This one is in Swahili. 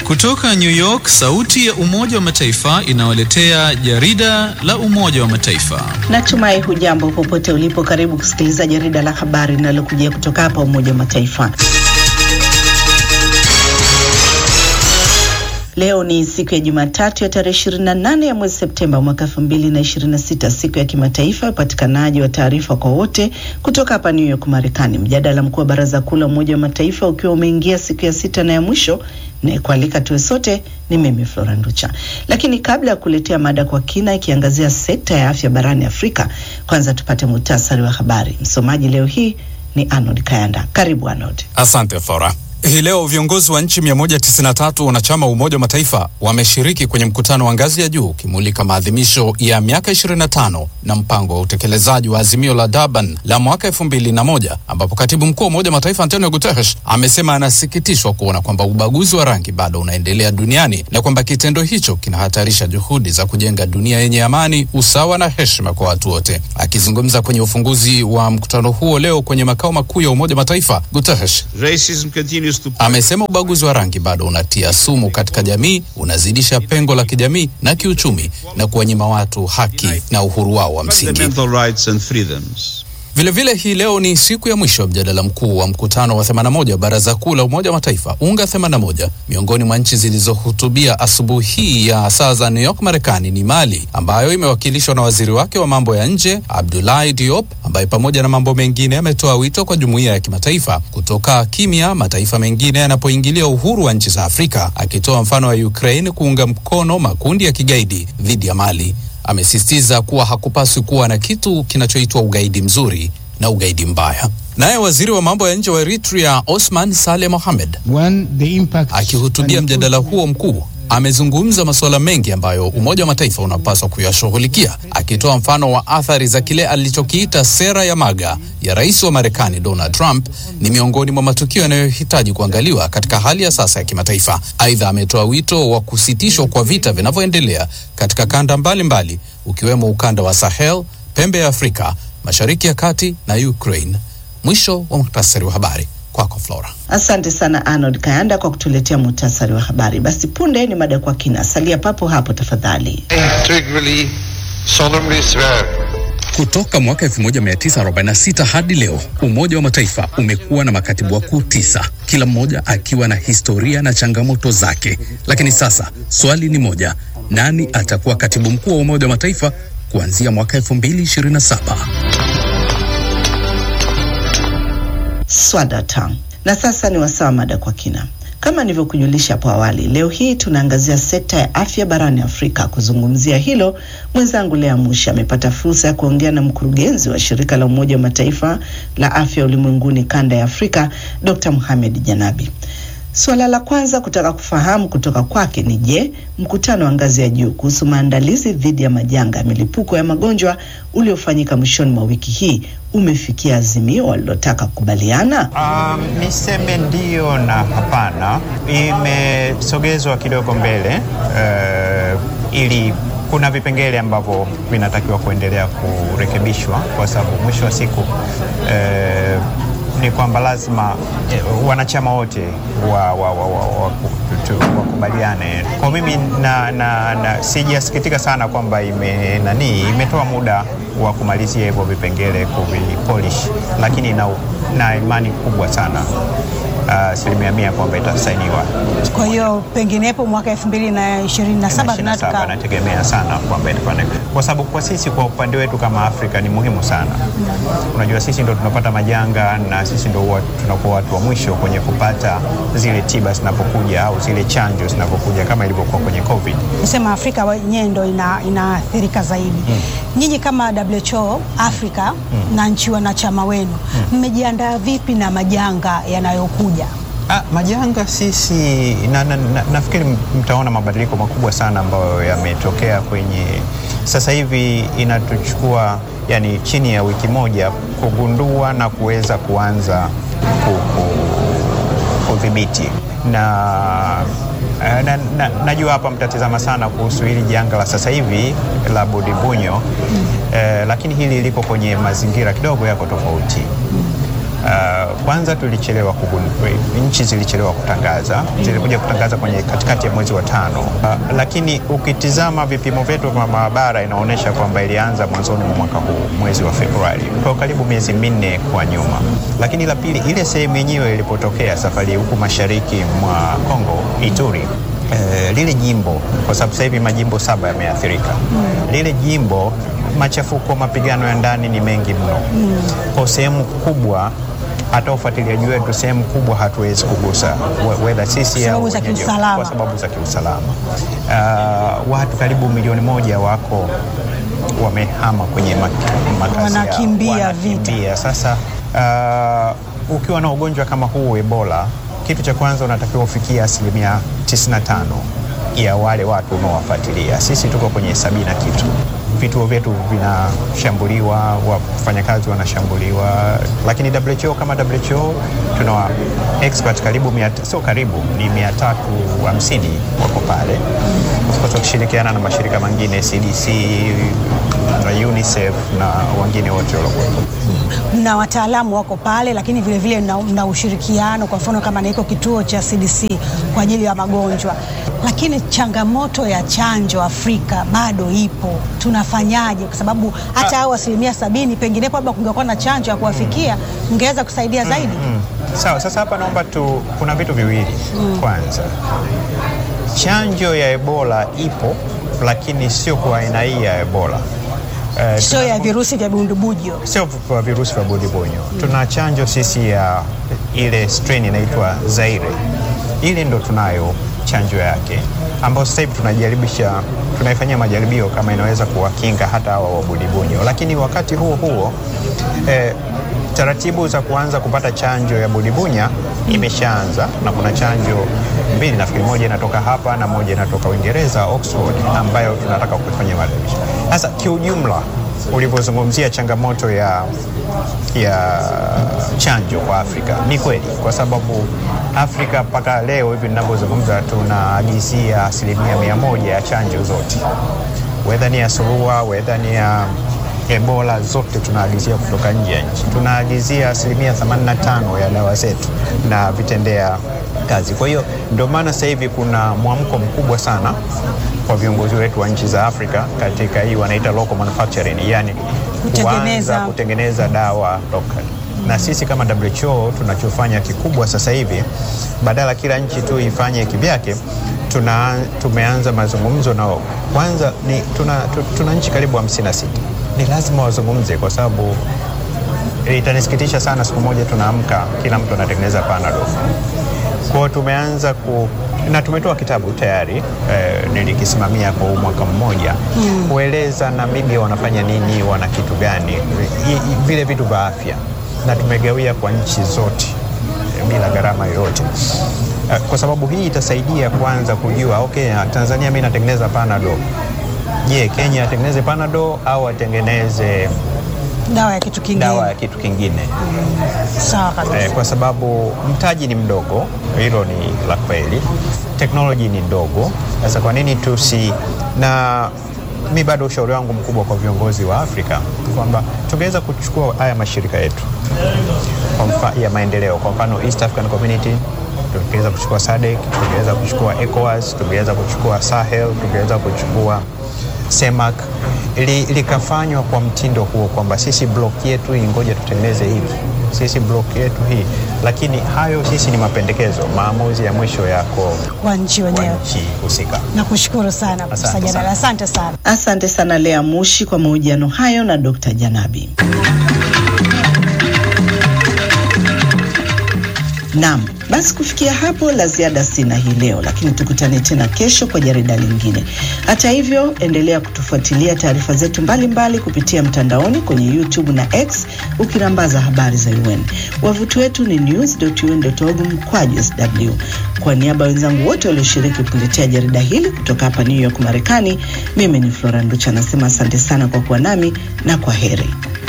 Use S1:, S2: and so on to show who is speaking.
S1: Kutoka New York, sauti ya Umoja wa Mataifa inawaletea jarida la Umoja wa Mataifa.
S2: Natumai hujambo popote ulipo. Karibu kusikiliza jarida la habari linalokujia kutoka hapa Umoja wa Mataifa. Leo ni siku ya Jumatatu ya tarehe 28 ya mwezi Septemba mwaka 2026, siku ya kimataifa ya upatikanaji wa taarifa kwa wote, kutoka hapa New York, Marekani. Mjadala mkuu wa Baraza Kuu la Umoja wa Mataifa ukiwa umeingia siku ya sita na ya mwisho, na kualika tuwe sote ni mimi Flora Nducha. Lakini kabla ya kuletea mada kwa kina ikiangazia sekta ya afya barani Afrika, kwanza tupate muhtasari wa habari. Msomaji leo hii ni Arnold Kayanda. Karibu Arnold.
S3: Asante Flora. Hii leo viongozi wa nchi 193 wanachama wa Umoja wa Mataifa wameshiriki kwenye mkutano wa ngazi ya juu ukimulika maadhimisho ya miaka 25 na mpango wa utekelezaji wa azimio la Durban la mwaka 2001 ambapo katibu mkuu wa Umoja wa Mataifa Antonio Guterres amesema anasikitishwa kuona kwamba ubaguzi wa rangi bado unaendelea duniani na kwamba kitendo hicho kinahatarisha juhudi za kujenga dunia yenye amani, usawa na heshima kwa watu wote. Akizungumza kwenye ufunguzi wa mkutano huo leo kwenye makao makuu ya Umoja wa Mataifa, Guterres amesema ubaguzi wa rangi bado unatia sumu katika jamii, unazidisha pengo la kijamii na kiuchumi na kuwanyima watu haki na uhuru wao wa msingi. Vilevile hii leo ni siku ya mwisho ya mjadala mkuu wa mkutano wa 81 wa Baraza Kuu la Umoja wa Mataifa UNGA 81. Miongoni mwa nchi zilizohutubia asubuhi hii ya saa za New York, Marekani ni Mali ambayo imewakilishwa na waziri wake wa mambo ya nje Abdoulaye Diop, ambaye pamoja na mambo mengine ametoa wito kwa jumuiya ya kimataifa kutoka kimya mataifa mengine yanapoingilia uhuru wa nchi za Afrika, akitoa mfano wa Ukraine kuunga mkono makundi ya kigaidi dhidi ya Mali. Amesisitiza kuwa hakupaswi kuwa na kitu kinachoitwa ugaidi mzuri na ugaidi mbaya. Naye waziri wa mambo ya nje wa Eritrea Osman Saleh Mohamed akihutubia mjadala huo mkuu amezungumza masuala mengi ambayo Umoja wa Mataifa unapaswa kuyashughulikia, akitoa mfano wa athari za kile alichokiita sera ya MAGA ya rais wa Marekani Donald Trump ni miongoni mwa matukio yanayohitaji kuangaliwa katika hali ya sasa ya kimataifa. Aidha, ametoa wito wa kusitishwa kwa vita vinavyoendelea katika kanda mbalimbali mbali, ukiwemo ukanda wa Sahel, pembe ya Afrika, Mashariki ya Kati na Ukraine. Mwisho wa muhtasari wa habari. Kwako Flora.
S2: Asante sana Arnold Kayanda kwa kutuletea muhtasari wa habari. Basi punde ni mada kwa kina, salia papo hapo tafadhali.
S3: Kutoka mwaka 1946 hadi leo Umoja wa Mataifa umekuwa na makatibu wakuu tisa, kila mmoja akiwa na historia na changamoto zake. Lakini sasa swali ni moja, nani atakuwa katibu mkuu wa Umoja wa Mataifa kuanzia mwaka 2027?
S2: Swadata. Na sasa ni wasaa mada kwa kina. Kama nilivyokujulisha hapo awali, leo hii tunaangazia sekta ya afya barani Afrika. Kuzungumzia hilo, mwenzangu Lea Mushi amepata fursa ya kuongea na mkurugenzi wa shirika la Umoja wa Mataifa la afya ulimwenguni kanda ya Afrika, Dr. Mohamed Janabi. Suala la kwanza kutaka kufahamu kutoka kwake ni je, mkutano wa ngazi ya juu kuhusu maandalizi dhidi ya majanga ya milipuko ya magonjwa uliofanyika mwishoni mwa wiki hii umefikia azimio walilotaka kukubaliana?
S4: Um, niseme ndio na hapana. Imesogezwa kidogo mbele uh, ili kuna vipengele ambavyo vinatakiwa kuendelea kurekebishwa kwa sababu mwisho wa siku uh, ni kwamba lazima eh, wanachama wote wakubaliane wa, wa, wa, wa, kwa mimi na, na, na sijasikitika sana kwamba ime nani imetoa muda wa kumalizia hivyo vipengele kuvipolish, lakini na, na imani kubwa sana asilimia uh, mia kwamba itasainiwa.
S5: Kwa hiyo penginepo mwaka elfu mbili na ishirini na saba
S4: nategemea sana kwamba itakuwa kwa sababu kwa sisi kwa upande wetu kama Afrika ni muhimu sana mm. Unajua sisi ndo tunapata majanga na sisi ndo tunakuwa watu wa mwisho kwenye kupata zile tiba zinapokuja au zile chanjo zinapokuja kama ilivyokuwa kwenye COVID.
S5: Nisema Afrika wenyewe ndo inaathirika ina zaidi mm. Nyinyi kama WHO Afrika mm. na nchi wanachama wenu mmejiandaa mm. vipi na majanga yanayokuja?
S4: Ah, majanga sisi na, na, na, nafikiri mtaona mabadiliko makubwa sana ambayo yametokea kwenye sasa hivi inatuchukua yani chini ya wiki moja kugundua na kuweza kuanza kudhibiti na na, na, najua hapa mtatizama sana kuhusu hili janga la sasa hivi la Budibunyo mm. eh, lakini hili liko kwenye mazingira kidogo yako tofauti Uh, kwanza tulichelewa kugundua, nchi zilichelewa kutangaza, zilikuja kutangaza kwenye katikati ya mwezi wa tano. Uh, lakini ukitizama vipimo vyetu vya maabara inaonyesha kwamba ilianza mwanzoni mwa mwaka huu mwezi wa Februari, kwa karibu miezi minne kwa nyuma. Lakini la pili, ile sehemu yenyewe ilipotokea safari huku mashariki mwa Kongo, Ituri Eh, lile jimbo kwa sababu sasa hivi majimbo saba yameathirika. Lile jimbo machafuko, mapigano ya ndani ni mengi mno kwa sehemu kubwa hata ufuatiliaji wetu sehemu kubwa hatuwezi kugusa wedha sisi
S5: Sababu
S4: au
S5: za
S4: wenyeji,
S5: kiusalama.
S4: kwa sababu za kiusalama. Uh, watu karibu milioni moja wako wamehama kwenye mak- makazi yao.
S5: Wanakimbia vita.
S4: Wanakimbia. Sasa uh, ukiwa na ugonjwa kama huu Ebola, kitu cha kwanza unatakiwa ufikia asilimia 95 ya wale watu unaowafuatilia. Sisi tuko kwenye sabini na kitu, vituo vyetu vinashambuliwa, wafanyakazi wanashambuliwa, lakini WHO kama WHO tuna wa- expert karibu mia, sio karibu ni mia tatu hamsini wako pale, of course wakishirikiana na mashirika mengine CDC na UNICEF na wengine wote waliokuwepo.
S5: mna wataalamu wako pale, lakini vilevile mna, mna ushirikiano, kwa mfano kama na iko kituo cha CDC kwa ajili ya magonjwa. Lakini changamoto ya chanjo Afrika bado ipo, tunafanyaje? Kwa sababu hata hao asilimia sabini penginepo labda kungekuwa na chanjo ya kuwafikia, mngeweza kusaidia zaidi.
S4: Sawa, sasa hapa naomba tu, kuna vitu viwili. Kwanza, chanjo ya Ebola ipo, lakini sio kwa aina hii ya Ebola. Eh,
S5: Sio ya virusi vya bundubujo.
S4: sio kwa virusi vya budibonyo. Tuna chanjo sisi ya ile strain inaitwa Zaire, ile ndo tunayo chanjo yake ambayo sasa hivi tunajaribisha, tunaifanyia majaribio kama inaweza kuwakinga hata hawa wa budibonyo, lakini wakati huo huo eh, taratibu za kuanza kupata chanjo ya budibunya imeshaanza na kuna chanjo mbili nafikiri, moja inatoka hapa na moja inatoka Uingereza Oxford, ambayo tunataka kufanyia majaribisho. Sasa kiujumla, ulivyozungumzia changamoto ya ya chanjo kwa Afrika ni kweli, kwa sababu Afrika mpaka leo hivi ninavyozungumza tunaagizia asilimia mia moja ya chanjo zote, wedha ni ya surua, wedha ni ya Ebola, zote tunaagizia kutoka nje ya nchi. Tunaagizia asilimia 85 ya dawa zetu na vitendea kazi. Kwa hiyo ndio maana sasa hivi kuna mwamko mkubwa sana kwa viongozi wetu wa nchi za Afrika katika hii wanaita local manufacturing, yani
S5: Kutengeneza.
S4: kuanza kutengeneza dawa local. Na sisi kama WHO tunachofanya kikubwa sasa hivi, badala kila nchi tu ifanye kivyake, tuna, tumeanza mazungumzo nao. Kwanza ni tuna, tu- tuna nchi karibu 56 ni lazima wazungumze, kwa sababu itanisikitisha sana siku moja tunaamka kila mtu anatengeneza panadol. Kwa hiyo tumeanza ku na tumetoa kitabu tayari eh, nilikisimamia kwa huu mwaka mmoja kueleza Namibia wanafanya nini, wana kitu gani, i- i- vile vitu vya afya, na tumegawia kwa nchi zote eh, bila gharama yoyote Eh, kwa sababu hii itasaidia kwanza kujua okay, Tanzania mimi natengeneza panadol. Je, Kenya atengeneze panadol au atengeneze
S5: Dawa ya kitu kingine.
S4: dawa ya kitu kingine?
S5: Sawa kabisa.
S4: Eh, kwa sababu mtaji ni mdogo, hilo ni la kweli. Teknoloji ni ndogo. Sasa kwa nini tusi na mi bado ushauri wangu mkubwa kwa viongozi wa Afrika kwamba tungeweza kuchukua haya mashirika yetu kwa mfa, ya maendeleo, kwa mfano East African Community tungeweza kuchukua SADC, tungeweza kuchukua ECOWAS, tungeweza kuchukua Sahel, tungeweza kuchukua CEMAC li, likafanywa kwa mtindo huo kwamba sisi block yetu hii ngoja tutengeneze hivi, sisi block yetu hii, lakini hayo sisi ni mapendekezo, maamuzi ya mwisho yako
S5: Kwa nchi
S4: kwa
S5: wenyewe.
S4: nchi husika.
S5: Nakushukuru sana Profesa
S4: Asante
S5: Jalala,
S4: sana.
S5: asante sana.
S2: Asante sana Lea Mushi kwa mahojiano hayo na Dr. Janabi. Naam, basi kufikia hapo la ziada sina hii leo, lakini tukutane tena kesho kwa jarida lingine. Hata hivyo, endelea kutufuatilia taarifa zetu mbalimbali kupitia mtandaoni kwenye YouTube na X ukirambaza habari za UN. Wavuti wetu ni news.un.org mkwaju sw. Kwa niaba ya wenzangu wote walioshiriki kuletea jarida hili kutoka hapa New York, Marekani, mimi ni Flora Nducha nasema asante sana kwa kuwa nami na kwa heri.